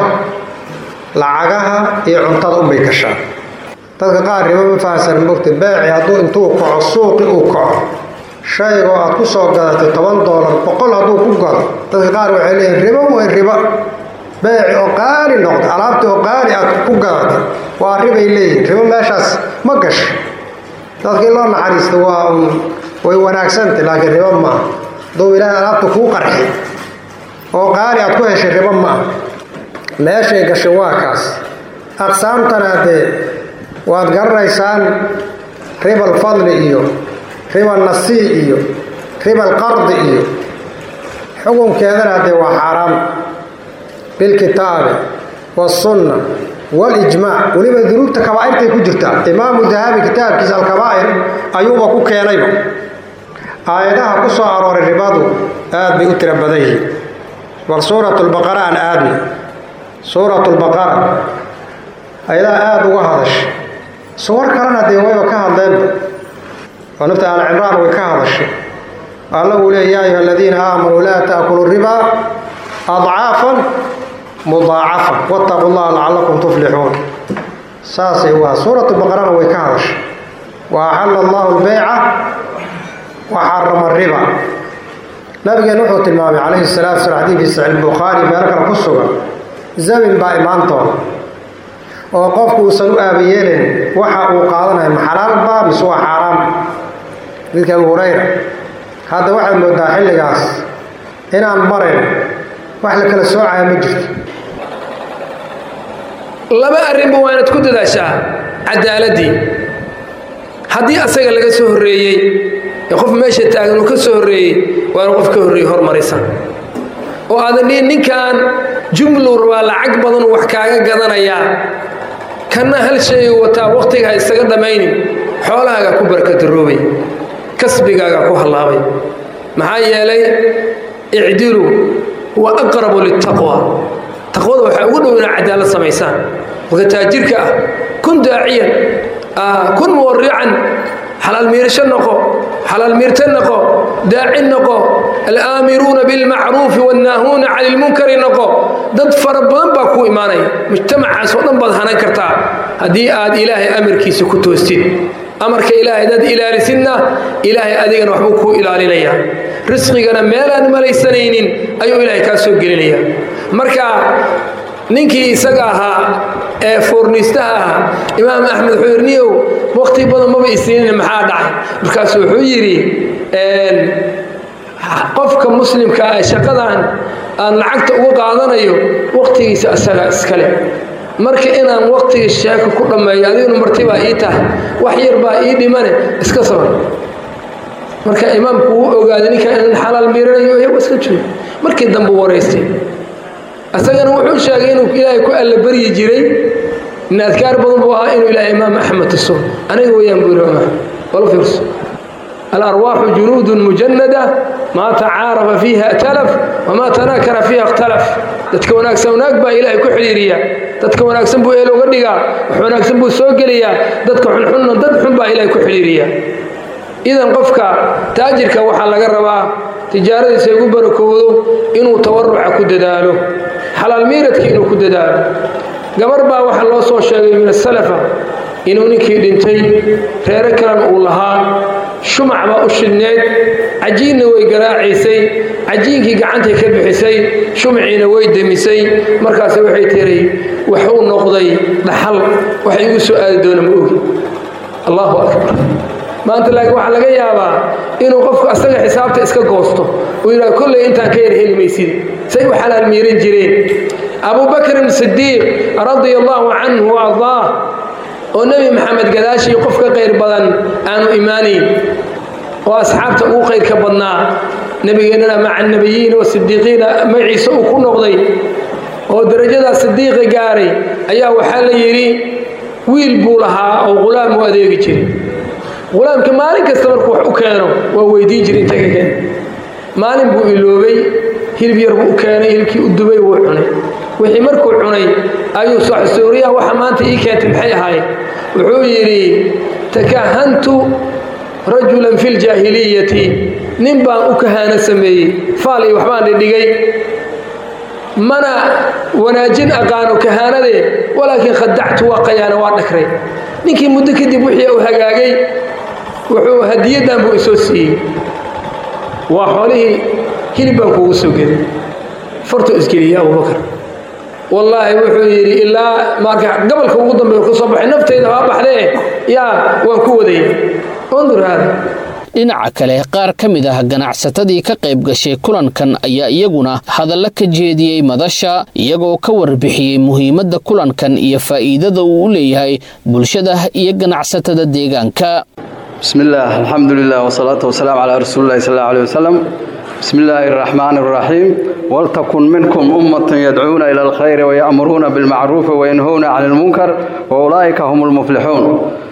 lacagaha iyo cuntada unbay gashaa dadka qaar ribo ma fahamsan mogta beeci hadduu intuu kaco suuqi uu kaco shaygoo aad ku soo gadatay toban doolar boqol hadduu ku gado dadka qaar waxay leeyihin ribo way ribo beeci oo qaali noqda alaabtii oo qaali aad ku gadatay waa ribay leeyihin ribo meeshaas ma gasho dadkii loo naxariista waa un way wanaagsantay laakiin ribo ma ah hadduu ilaahay alaabta kuu qarxi oo qaali aad ku heshay ribo ma ah meeshay gashay waa kaas aqsaamtana dee waad garanaysaan riba alfadli iyo riba alnasii iyo riba alqardi iyo xukunkeedana dee waa xaaraam bilkitaabi waasunna walijmaac weliba dunuubta kabaa'irtay ku jirtaa imaamu dahabi kitaabkiisa alkabaa'ir ayuuba ku keenayba aayadaha ku soo arooray ribadu aad bay u tiro badan yihiin bal suurat lbaqara aan aadna suurat lbaqara ayadaha aada uga hadashay suwar kalena dee wayba ka hadleenba oo nafta aal cimraan way ka hadashay alla uu leey yaa ayuha aladiina aamanuu laa taakulu ribaa adcaafan mudaacafan wattaqu llaha lacallakum tuflixuun saasay u aha suurat baqarana way ka hadashay wa axalla allahu lbeyca wa xarama riba nabigeen wuxuu tilmaamay calayhi salatu wasalaam xadiidkii saxiix bukhaari meelo kale ku sugan zamin baa imaan doona oo qofku uusan u aabayeelin waxa uu qaadanayo ma xalaal baa mise waa xaaraam xadiidka abu hurayra hadda waxaad moodaa xilligaas inaan marayn wax la kala soocaya ma jirto laba arrinba waa inaad ku dadaashaa cadaaladii haddii asaga laga soo horreeyey ee qof meesha taagan uu ka soo horreeyey waa inu qof ka horreeyey hormarisa oo aadan dhihin ninkan jumluu rabaa lacag badanuu wax kaaga gadanayaa kanna hal shayuu wataa wakhtiga ha isaga dhammaynin xoolahaagaa ku barkadaroobay kasbigaagaa ku hallaabay maxaa yeelay icdilu huwa aqrabu liltaqwa taqwada waxaa ugu dhow inaa cadaalad samaysaan qofka taajirka ah kun daaciyan kun muwarican xalaal miirasho noqo xalaal miirta noqo daaci noqo alaamiruuna bilmacruufi wannaahuuna cani lmunkari noqo dad fara badan baa kuu imaanaya mujtamacaas oo dhan baad hanan kartaa haddii aad ilaahay amarkiisa ku toostid amarka ilaahay dad ilaalisidna ilaahay adigana waxbuu kuu ilaalinayaa risqigana meelaan malaysanaynin ayuu ilaahay kaa soo gelinayaa marka ninkii isaga ahaa ee foorniistaha ahaa imaam axmed wuxuu yidhi niyow wakhti badan maba isiinin maxaa dhacay markaasu wuxuu yidhi qofka muslimka ee shaqadan aan lacagta uga qaadanayo wakhtigiisa asaga iskale marka inaan wakhtiga sheeko ku dhammeeyo adiguna martibaa ii tahay wax yar baa ii dhimane iska sabar marka imaamku wuu ogaaday ninkan in xalaal miiranayo iyagu iska joogo markii dambe waraystay asagana wuxuu sheegay inuu ilaahay ku alla baryi jiray in adkaar badan buu ahaa inuu ilaahay imaam axmed tuso aniga weyaan buu yidhi imaam wala fiirso alarwaaxu junuudun mujanada maa tacaarafa fiiha talaf wamaa tanaakara fiiha ikhtalaf dadka wanaagsan wanaag baa ilaahay ku xidhiiriya dadka wanaagsan buu eel uga dhigaa wax wanaagsan buu soo geliyaa dadka xunxunna dad xun baa ilaahay ku xidhiiriya idan qofka taajirka waxaa laga rabaa tijaaradiisa ugu barakowdo inuu tawaruca ku dadaalo xalaal miiradka inuu ku dadaalo gabar baa waxaa loo soo sheegay min asalafa inuu ninkii dhintay reero kalena uu lahaa shumac baa u shidneed cajiinna way garaacaysay cajiinkii gacantay ka bixisay shumaciina way demisay markaas waxay tiray waxuu noqday dhaxal wax igu soo aadi doona ma ogi allahu akbar maanta laakiin waxaa laga yaabaa inuu qofku asaga xisaabta iska goosto uu yidhahdo kolley intaan ka yar heli maysid say u xalaal miiran jireen abubakrin sidiiq radia allahu canhu wa ardaah oo nebi maxamed gadaashii qof ka qayr badan aanu imaanayn oo asxaabta ugu qayrka badnaa nebigeennana maca annabiyiina wasidiiqiina magaciisa uu ku noqday oo darajadaa sidiiqa gaaray ayaa waxaa la yidhi wiil buu lahaa oo ghulaam u adeegi jiray ghulaamka maalin kasta markuu wax u keeno waa weydiin jira inta ka keen maalin buu iloobay hilib yar buu u keenay hilibkii u dubay wuu cunay wixii markuu cunay ayuu soo xusuuriyaha waxa maanta ii keentay maxay ahaayeen wuxuu yidhi takahantu rajulan fi ljaahiliyati nin baan u kahaano sameeyey faal iyo waxbaan dhidhigay mana wanaajin aqaano kahaanadee walaakiin khadactu waa qayaana waa dhakray ninkii muddo kadib wixii uu hagaagay wuxuu hadiyaddan buu isoo siiyey waa xoolihii hilib baan kuugu soo geday fartuu isgeliyey abubakar wallaahi wuxuu yidhi ilaa marka gobolka ugu dambeeya ka soo baxay nafteyda waa baxdee yaa waan ku wadaya undur haada dhinaca kale qaar ka mid ah ganacsatadii ka qayb gashay kulankan ayaa iyaguna hadallo ka jeediyey madasha iyagoo ka warbixiyey muhiimadda kulankan iyo faa'iidada uu u leeyahay bulshada iyo ganacsatada deegaanka bismillaah alxamdulilah wasalaatu wasalaamu calaa rasuulillahi sal allahu aleyh wasalam bismi illaahi araxmaani araxiim waltakun minkum ummatun yadcuuna ila alkhayri waya'muruuna bilmacruufi wayanhowna cani almunkar wa ulaa'ika hum lmuflixuun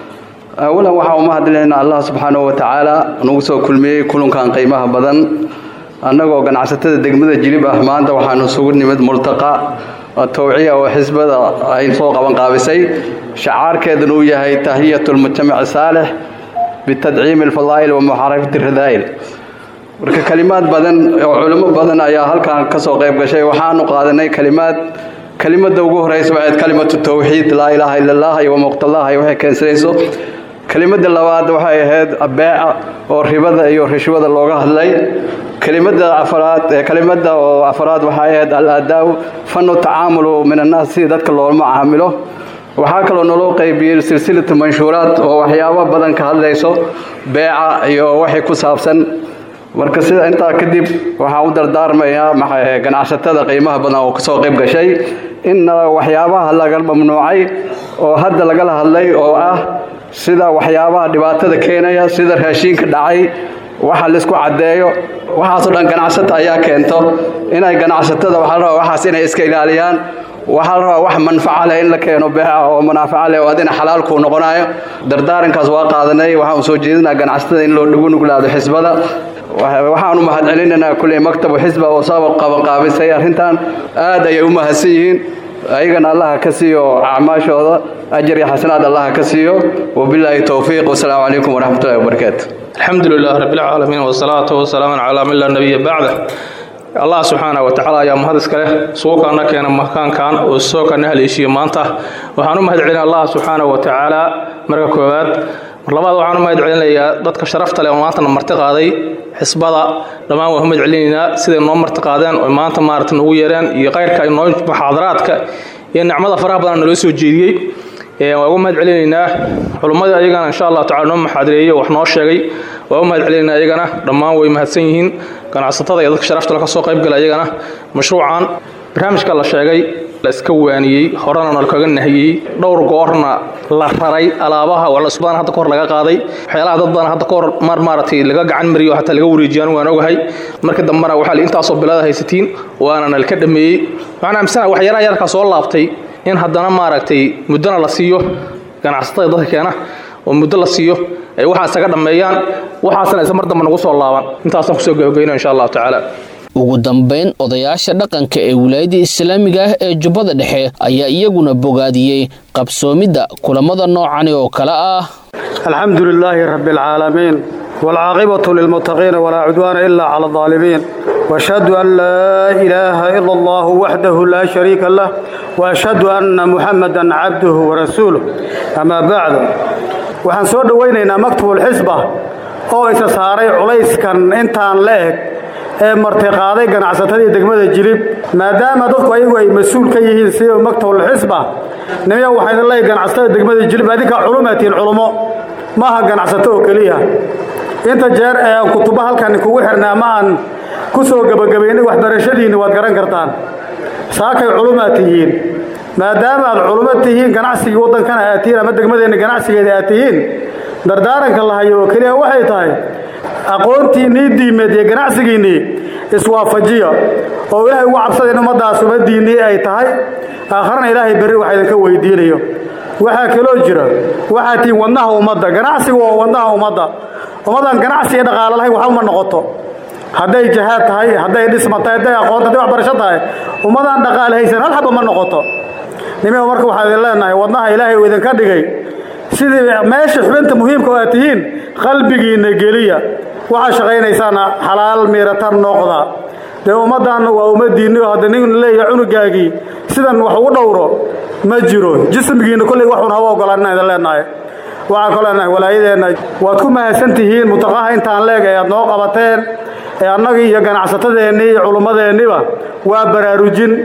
awalan waxaa uma hadlaynaa allah subxaanahu wa tacaala nagu soo kulmiyey kulankan qiimaha badan annagoo ganacsatada degmada jilib ah maanta waxaanu isugu nimid multaqa towciya oo xisbada ay soo qaban qaabisay shacaarkeeduna uu yahay tahiyatu lmujtamaci saalix bitadciimi alfadaa'il wa muxaarafati radaa'il marka kalimaad badan oo culimo badan ayaa halkan ka soo qayb gashay waxaanu qaadanay kalimaad kelimada ugu horeysa waxayd kalimatu towxiid laa ilaaha ila allah iyo wamuqtallaha iyo waxay keensanayso kelimada labaad waxay ahayd beeca oo ribada iyo rishwada looga hadlay kelimada afaraad kelimada oo afaraad waxay ahayd al-adaaw fanu tacaamulu min annaas si dadka loolama caamilo waxaa kaloo naloo qaybiyey silsilatu manshuuraad oo waxyaabo badan ka hadlayso beeca iyo waxay ku saabsan marka sida intaa kadib waxaan u dardaarmayaa ganacsatada qiimaha badan oo kasoo qayb gashay in waxyaabaha laga mamnuucay oo hadda lagala hadlay oo ah sida waxyaabaha dhibaatada keenaya sida raashiinka dhacay waxa laisku caddeeyo waxaasoo dhan ganacsata ayaa keento inay ganacsatada waxaa la rabaa waxaas inay iska ilaaliyaan waxaa la rabaa wax manfaca leh in la keeno beeca oo manaafaca leh oo adina xalaal kuu noqonayo dardaarankaas waa qaadanay waxaan soo jeedinaa ganacsatada in loo dhigu nuglaado xisbada waxaanu mahadcelinaynaa kulley maktabu xisba oo soo qabanqaabisay arrintan aad ayay u mahadsan yihiin ayagana allaha ka siiyo acmaashooda ajar iyo xasanaad allaha ka siiyo wabilaahi towfiiq wasalaamu calaykum waraxmatullahi wabarakaatu alxamdu lilah rabbilcaalamiin wasalaatu wasalaamu calaa man laa nabiya bacda allah subxaana wa tacaala ayaa mahad iska leh suukaana keena makaankan oo soo kana haleeshiye maanta waxaan u mahad celina allah subxaana wa tacaala marka koowaad mar labaad waxaan u mahad celinayaa dadka sharafta leh oo maantana marti qaaday xisbada dhammaan waan u mahad celinaynaa siday noo marti qaadeen oo maanta maarata noogu yeereen iyo kayrka noo muxaadaraadka iyo nicmada faraha badan naloo soo jeediyey waan ugu mahad celinaynaa culummadii ayagana insha allah tacala noo maxaadireeyey wax noo sheegay waan u mahad celinaynaa ayagana dhammaan way mahadsan yihiin ganacsatada iyo dadka sharafta ka soo qayb gala ayagana mashruucan barnaamijka la sheegay la iska waaniyey horena nalkaga nahiyey dhowr goorna la raray alaabaha waa cusbaan hadda kahor laga qaaday waxyaalaha dad badan hadda kahor mar maaragtay laga gacan mariyo xataa laga wareejiyaan waan ogahay marka dambena waxaa la intaasoo bilada haysatiin waana nalka dhameeyey waxaan aaminsanaha waxyaalaha yarkaa soo laabtay in haddana maaragtay muddona la siiyo ganacsatada dadka keena oo muddo la siiyo ay waxaa isaga dhammeeyaan waxaasna isa mar dambe nagu soo laaban intaasaan kusoo gabageyno insha allahu tacaala ugu dambayn odayaasha dhaqanka ee wilaayada islaamiga ah ee jubbada dhexe ayaa iyaguna bogaadiyey qabsoomidda kulamada noocani oo kale ah alxamdu lilaahi rabbi alcaalamiin waalcaaqibatu lilmuttaqiina walaa cudwaana ilaa cala aldaalimiin waashhadu an laa ilaaha ila allahu waxdahu laa shariika lah waashhadu anna muxamadan cabduhu warasuuluh amaa bacdu waxaan soo dhowaynaynaa maktubulxisba oo isa saaray culayskan intaan la eg ee martiqaaday ganacsatadii degmada jilib maadaama dadku ayagu ay mas-uul ka yihiin sida maktabulxisba nimiya waxaan idin leeyahay ganacsatada degmada jilib adinka culumatiin culumo maaha ganacsato oo keliya inta jeer ee aan kutubo halkan kugu xirnay ama aan ku soo gebagabaynay waxbarashadiinni waad garan kartaan saakay culumaad tihiin maadaama aad culumo tihiin ganacsigii waddankana aad tihiin ama degmadeenna ganacsigeeda aad tihiin dardaaranka la hayo oo keliya waxay tahay aqoontiinnii diimeed iyo ganacsigiinnii iswaafajiya oo ilaahay ugu cabsada in ummaddaas ummaddiinnii ay tahay aakharana ilaahay berri wax idinka weydiinayo waxaa kaloo jira waxaa tihiin wadnaha ummadda ganacsigu waa wadnaha ummadda ummaddan ganacsi iyo dhaqaalo lahayn waxba ma noqoto hadday jahaad tahay hadday dhisma tahay hadday aqoon hadday waxbarasho tahay ummadaan dhaqaale haysan hal xaba ma noqoto nimiga marka waxaan idin leenahay wadnaha ilaahay uu idinka dhigay sidii meesha xubinta muhiimka oo aad tihiin qalbigiinna geliya waxaa shaqaynaysaana xalaal miiratan noqda dee ummaddaanna waa ummaddiinni oo hadda nin leeyahay cunugaagii sidan wax ugu dhowro ma jiro jismigiinna kolley waxuun haba ogolaan inaan idin leenahay waxaan kaloo leenahay walaayadeenna waad ku mahadsan tihiin mutaqaha intaan leeg ee aad noo qabateen ee annagii iyo ganacsatadeennii iyo culummadeenniba waa baraarujin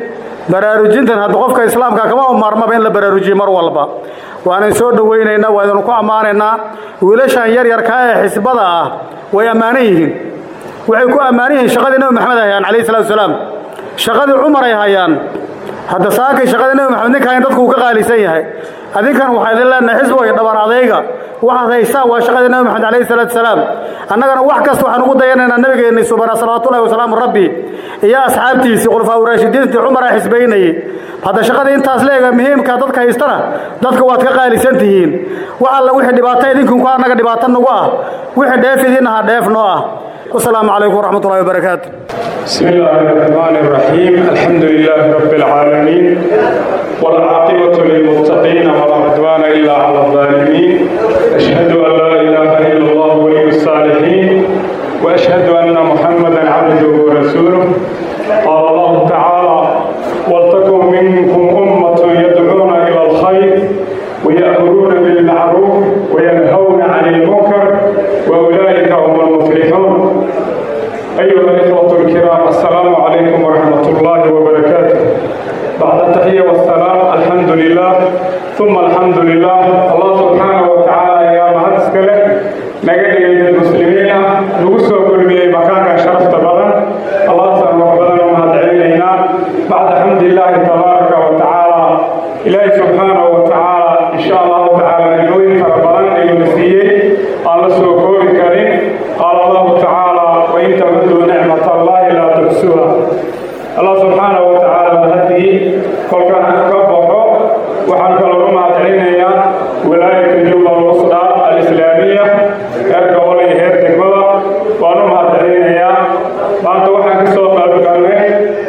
baraarujintan hadda qofka islaamka kama maarmaba in la baraarujiyo mar walba waanan soo dhowaynaynaa waa idinku ammaanaynaa wiilashan yaryarka ee xisbada ah way ammaanan yihiin waxay ku ammaanan yihiin shaqadii nebi maxamed ay hayaan calayhi salatu wasalaam shaqadii cumar ay hayaan hadda saakay shaqadii nebi maxamed ninkaan dadku uu ka qaalisan yahay adinkan waxaa idin leenahay xisbiga dhabar adayga waxaad haysaan waa shaqadii nebi maxamed calayhi salaatu wasalaam annagana wax kasta waxaan ugu dayanaynaa nabigeenni subana salawaatullahi wasalaamu rabbi iyo asxaabtiisii khulafaa uraashidiintii cumar a xisbaynayey hadda shaqadii intaas leega muhiimka dadka haystana dadka waad ka qaalisan tihiin wax alla wixii dhibaato idinkunku annaga dhibaato nagu ah wixii dheef idin aha dheef noo ah wasalaamu calaykum waraxmat ullahi wabarakaatu بسم الله الرحمن الرحيم الحمد لله رب العالمين والعاقبة للمتقين ولا عدوان إلا على الظالمين أشهد أن لا إله إلا الله ولي الصالحين وأشهد أن محمدا عبده ورسوله قال الله تعالى ولتكن منكم أمة يدعون إلى الخير ويأمرون بالمعروف وينهون عن المنكر وأولئك هم المفلحون أيها الإخوة الكرام السلام عليكم ورحمة الله وبركاته بعد التحية والسلام الحمد لله ثم الحمد لله الله سبحانه وتعالى يا مهدس كله نجد المسلمين نقصوا كل بي مكان شرفت بدن الله سبحانه وتعالى ومهد علينا بعد الحمد لله تبارك وتعالى إلهي سبحانه وتعالى إن شاء الله تعالى نجوين فربنا يمسيه قال سوكور كريم قال الله تعالى وإن تعدوا نعمة الله لا تحصوها الله سبحانه وتعالى بهديه كل كان كبحه وحن كل ما تعينيا ولاية جوبا الوسطى الإسلامية كرك ولي هير تكملا وأنا ما تعينيا ما أنت وحن كسوق البكانة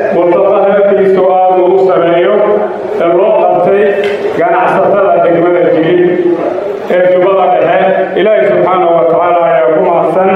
ملتقى في سؤال وسمعيو اللو قبتي كان عصتها تكملا الجديد جوبا إلهي سبحانه وتعالى يقوم أحسن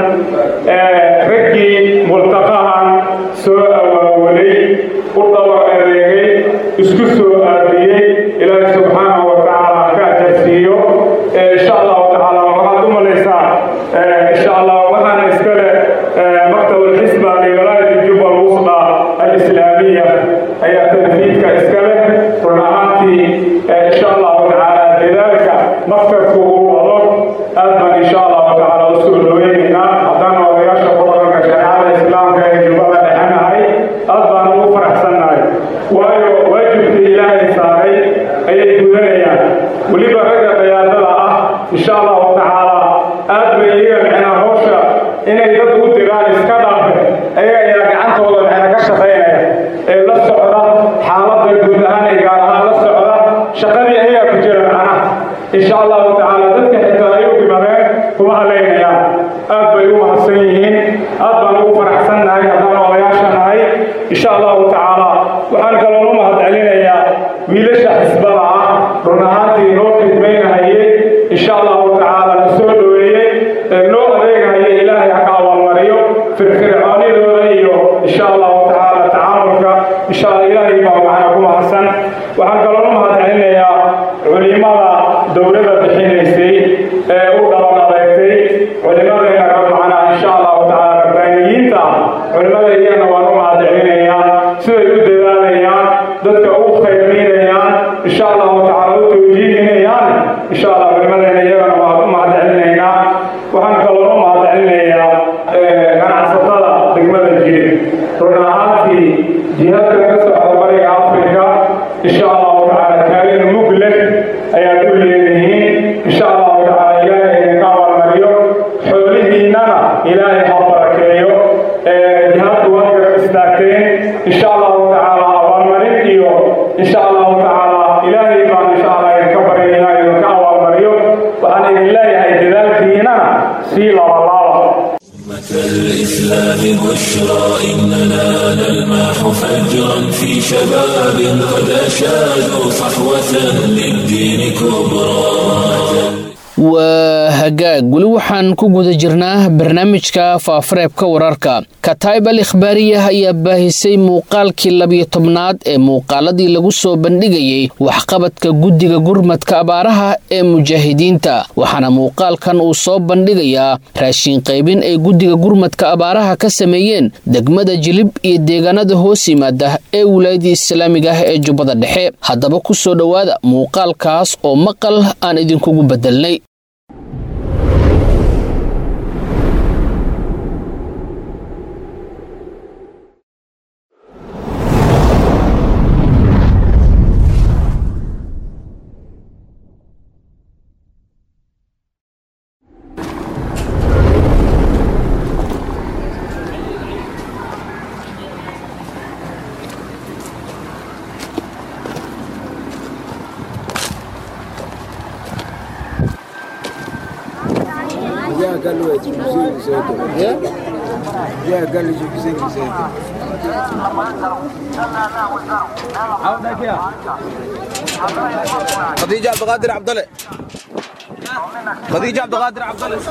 raggii multaqahan soo awaawalay u dhabar adeegay isku soo aadiyey ilaahay subxaanahu wa tacaala ka ajarsiiyo insha allahu tacaala waxaad u malaysaa insha allah waxaana iskale maktab alxisba liwalaayati juba alwusda alislaamiya ayaa tanfiidka iskale run ahaantii insha allahu tacaala dadaalka maktabku uu wado aad baan insha allahu tacaala usoo dhoweynaynaa haddana odayaasha qodobka shareecada islaamka ee jubbada dhexanahay aad baan ugu faraxsannahay waayo waajibkii ilaahay saaray ayay gudanayaan weliba ragga qiyaadada ah insha allahu tacaala aad bay iyaga micnaa hawsha inay dad u diraan iska dhaafe ayaga ayaa gacantooda micna ka shaqaynaya ee la socda xaaladda guud ahaan ee gaar ahaan la socda shaqadii ayagaa ku jira macnaha insha allahu tacaala dadka xitaa ay u dhimadeen kuma halaynayaan aad bay u mahadsan yihiin aad baan ugu faraxsannahay haddaan odayaasha nahay insha allahu tacaala waxaan kaloo u mahad celinayaa wiilasha xisbada ah run ahaantii noo khidmaynahayey insha allahu tacaala na soo dhoweeyey ee noo adeegahayay ilaahay ha ka abaalmariyo firfircoonidooda iyo insha allahu tacaala tacaamulka insha allah ilaahay baa macna ku mahadsan waxaan kaloo u mahad celinayaa culimada dowladda bixinaysay ee u dhaban adeegtay culimadayna ka macnaa insha allahu tacaala rabbaaniyiinta culimada iyagana waan u mahad celinayaa siday u dadaalayaan dadka u khayrmiinayaan insha allahu tacaala u tawjiihinayaan insha allah culimadayna iyagana waan u mahad celinaynaa waxaan kaloo u mahad celinayaa ganacsatada degmada jiri run ahaantii jihaadka ka socda bariga afrika insha allahu tacaala kaalin mug leh ayaad u leedihiin insha allahu tacaala ilaahay idinka abaalmariyo xoolihiinnana ilaahay ha barakeeyo jihaadku waad garab istaagteen insha allahu tacaala abaalmarin iyo insha allahu tacaala ilaahay baan insha allah idinka baryaynaa idinka abaalmariyo waxaan idin leeyahay dadaalkiinana sii labalaaba الإسلام بشرى إننا نلمح فجرا في شباب قد أشادوا صحوة للدين كبرى waa hagaag weli waxaan ku guda jirnaa barnaamijka faafareebka wararka kataib al ikhbaariyah ayaa baahisay muuqaalkii labiyo tobnaad ee muuqaaladii lagu soo bandhigayey waxqabadka guddiga gurmadka abaaraha ee mujaahidiinta waxaana muuqaalkan uu soo bandhigayaa raashin qaybin ay guddiga gurmadka abaaraha ka sameeyeen degmada jilib iyo deegaanada hoos yimaada ee wilaayadii islaamiga ah ee jubbada dhexe haddaba ku soo dhowaada muuqaalkaas oo maqal aan idinkugu bedelnay خديجة عبد القادر عبد الله خديجة عبد القادر عبد الله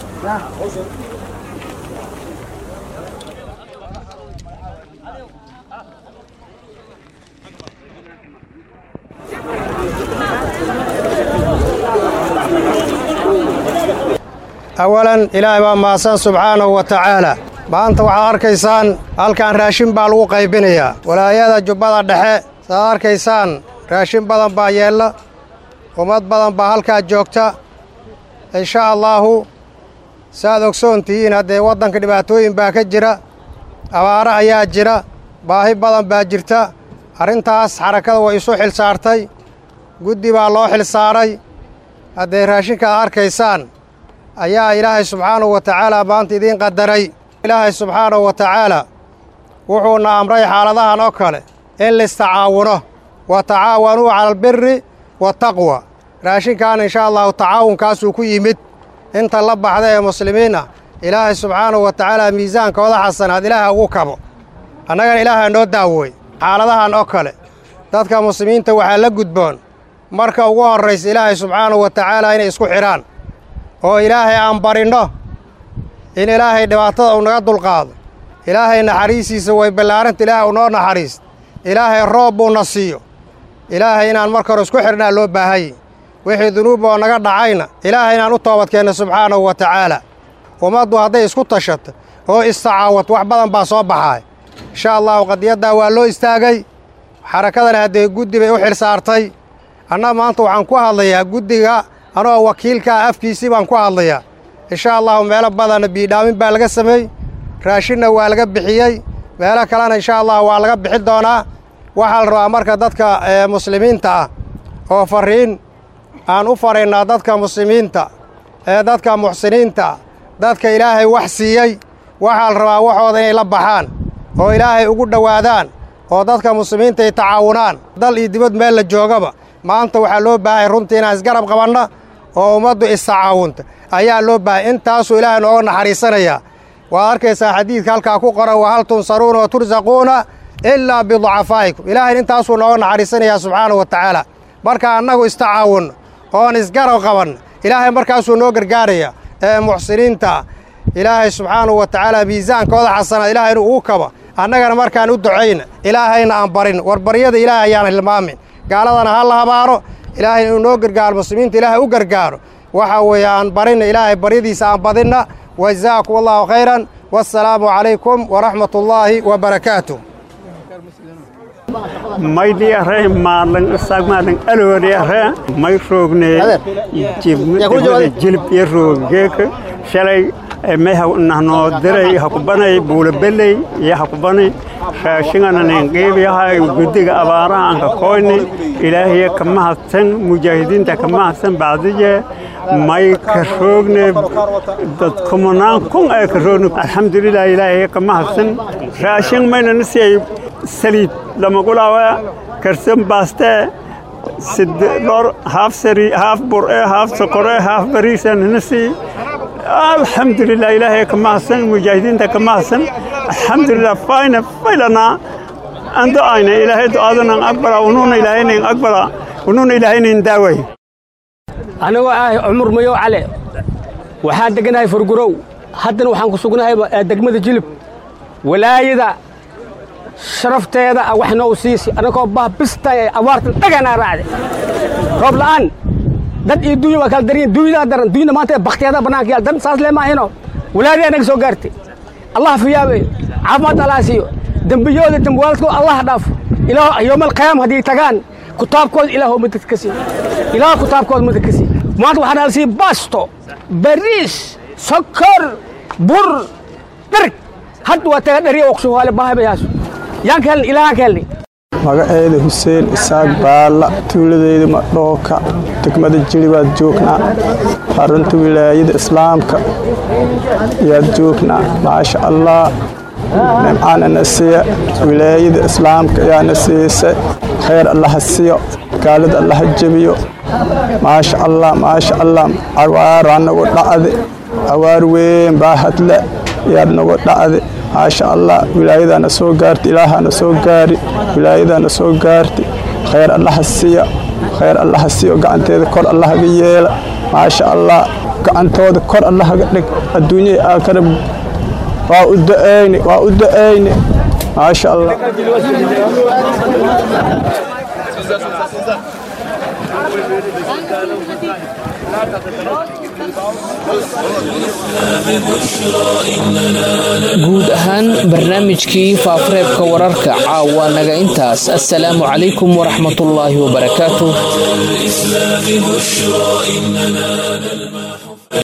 awalan ilaahay baa mahadsan subxaanahu wa tacaala maanta waxaad arkaysaan halkan raashin baa lagu qaybinayaa walaayada jubbada dhexe saaad arkaysaan raashin badan baa yeella ummad badan baa halkaa joogta insha allaahu saaad ogsoon tihiin haddee waddanka dhibaatooyin baa ka jira abaara ayaa jira baahi badan baa jirta arrintaas xarakada way isu xil saartay guddi baa loo xil saaray haddee raashinka aad arkaysaan ayaa ilaahay subxaanahu wa tacaala maanta idiin qadaray ilaahay subxaanahu wa tacaala wuxuuna amray xaaladahan oo kale in listacaawuno wa tacaawanuu cala albiri wataqwa raashinkan insha allahu tacaawunkaasuu ku yimid inta la baxda ee muslimiin ah ilaahay subxaanahu wa tacaala miisaankooda xasanaad ilaaha ugu kabo annagana ilaaha noo daawooy xaaladahan oo kale dadka muslimiinta waxaa la gudboon marka ugu horraysa ilaahay subxaanahu wa tacaala inay isku xidhaan oo ilaahay aan barinno in ilaahay dhibaatada uu naga dulqaado ilaahay naxariistiisa way ballaaranta ilaahay uu noo naxariist ilaahay roob buuna siiyo ilaahay inaan marka hore isku xidhnaa loo baahanye wixii dunuub oo naga dhacayna ilaahay inaan u toobadkeenno subxaanahu wa tacaala ummaddu hadday isku tashato oo istacaawad wax badan baa soo baxaay insha allahu qadiyaddaa waa loo istaagay xarakadana haddee guddi bay u xil saartay anna maanta waxaan ku hadlayaa guddiga anoo wakiilkaa afkiisii baan ku hadlayaa insha allahu meelo badanna biidhaamin baa laga sameey raashinna waa laga bixiyey meelo kalena insha allahu waa laga bixin doonaa waxaa la rabaa marka dadka muslimiinta ah oo farriin aan u faraynaa dadka muslimiinta ee dadka muxsiniinta ah dadka ilaahay wax siiyey waxaa la rabaa waxooda inay la baxaan oo ilaahay ugu dhowaadaan oo dadka muslimiinta ay tacaawunaan dal iyo dibad meel la joogaba maanta waxaa loo baahaya runtii inaan isgarab qabanna oo ummaddu istacaawunta ayaa loo baahaya intaasuu ilaahay nooga naxariisanayaa waad arkaysaa xadiidka halkaa ku qoran wa hal tunsaruuna wa tursaquuna ilaa biducafaa'ikum ilaahay intaasuu nooga naxariisanayaa subxaanahu wa tacaala marka annagu istacaawunno oon isgarab qabanno ilaahay markaasuu noo gargaaraya ee muxsiniinta ilaahay subxaanahu wa tacaala miisaankooda xasanaad ilaahay inuu ugu kaba annagana markaan u ducayna ilaahayna aan barin war baryada ilaahay ayaan hilmaamin gaaladana ha la habaaro ilaahay inuu noo gargaaro muslimiinta ilaahay u gargaaro waxa weeye aan barinna ilaahay baryadiisa aan badinna wajazaakum allahu khayran wassalaamu calaykum waraxmat ullaahi wa barakaatuh maydhi are maalan sagmaalan aloori are may roogne degmada jilib iyo rooggeeka shalay may nahnoo diray hakubanay buulabeley iyo hakubanay raashingananen qeybiyahay guddiga abaaraha anka koyni ilaahiya ka mahadsan mujaahidiinta ka mahadsan bacdije may ka roogne dad kumanaan kun ee ka roogni alxamdulilah ilaahiya ka mahadsan raashin maynana siyay saliid lamagulaawa karsan baaste dhor haaf sari haaf bur'e haaf sokore haaf bariisan nasi alxamdulilah ilaahay ka mahadsan mujaahidiinta ka mahadsan alxamdulilah fayna faylana aan du'ayna ilaahay du'aadanan aqbala unuuna ilaahaynan aqbala unuuna ilaahaynan daaway anigoo ah cumur mayow cale waxaan deganahay furgurow haddana waxaan ku sugnahay degmada jilib walaayada sharafteeda ah wax noo siisi annagoo bah bistan ee abaartan dhaganaa raacday roob la'aan dad iyo duunya waa kala daran duunyadaa daran duunyada maanta baktiyadaa bannaanka yaal dad saas leemaahino walaadii anaga soo gaartay allah fiyaabe caafimaad allah siiyo dembiyooda dembwaaladkooda allah dhaafo ilaa yoomal qiyaam haddii tagaan kutaabkooda ilaahoo madad ka siiyo ilaah kutaabkooda madad ka siiyo maanta waxaa nala siiya baasto bariis sokor bur dharg hadda waa taga dhariya waqshuhaale bahabayaasu yaan ka helnay ilaahaan ka helnay magaceeda xuseen isaaq baalla tuuladeyda madhooka degmada jili baad joognaa xarunta wilaayada islaamka ayaad joognaa maasha allah nimcaana na siiya wilaayada islaamka ayaana siisay khayr allaha siyo gaalada allaha jebiyo maasha allah maasha allah awaaraa nagu dhacde awaar weyn baa hadle ayaad nagu dhacde maasha allah wilaayadaana soo gaarti ilaahaana soo gaari wilaayadaana soo gaarti khayr allaha siya khayr allaha siyo gacanteeda kor allahaga yeela maasha allah gacantooda kor allahaga dhig adduunyahii aakhira waa u da'ayne waa u da'ayne maasha allah guud ahaan barnaamijkii faafareebka wararka caawa naga intaas assalaamu calaykum waraxmatullaahi wabarakaatuh